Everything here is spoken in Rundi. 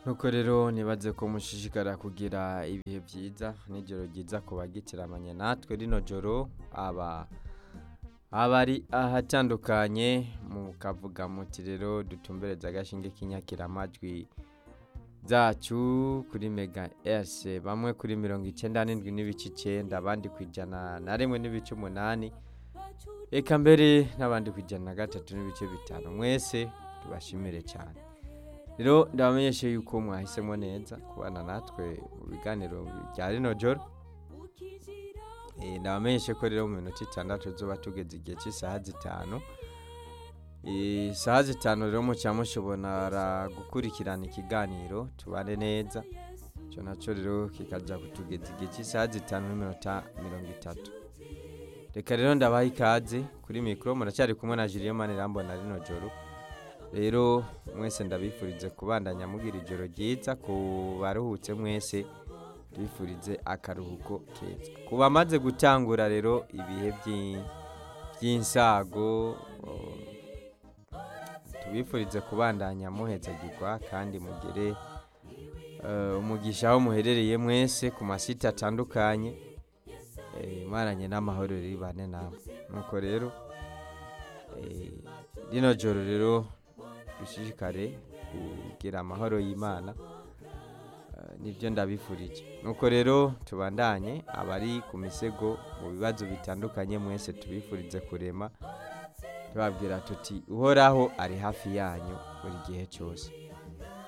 nuko rero nibaze ko mushishikara kugira ibihe byiza n'ijoro ryiza ku bagitiramanye natwe rino joro aba abari ahatandukanye mukavuga muti rero dutumbereze agashinge k'inyakiramajwi zacu kuri mega ese bamwe kuri mirongo icyenda n'indwi n'ibice icyenda abandi ku ijana na rimwe n'ibice umunani reka mbere n'abandi ku ijana na gatatu n'ibice bitanu mwese tubashimire cyane rero ndabamenyeshe yuko mwahisemo neza kubana natwe mu biganiro bya rino joro ndabamenyeshe ko rero mu minota itandatu tuba tugeze igihe cy'isaha zitanu isaha zitanu rero mucya mushobora gukurikirana ikiganiro tubane neza icyo nacyo rero kikajya kutugeza igihe cy'isaha zitanu n'iminota mirongo itatu reka rero ndabaha ikaze kuri mikoro muracyari kumwe na Julien Manirambona rino joro rero mwese ndabifurize kubandanya mugira ijoro ryiza ku baruhutse mwese tubifurize akaruhuko keza ku bamaze gutangura rero ibihe by'insago tubifurize kubandanya muhezagirwa kandi mugere umugisha aho muherereye mwese ku masite atandukanye maranye n'amahoro ribane namwe nuko rero rino joro rero dushishikare kugira amahoro y'imana nibyo ndabifurije nuko rero tubandanye abari ku misego mu bibazo bitandukanye mwese tubifurize kurema tubabwira tuti uhoraho ari hafi yanyu buri gihe cyose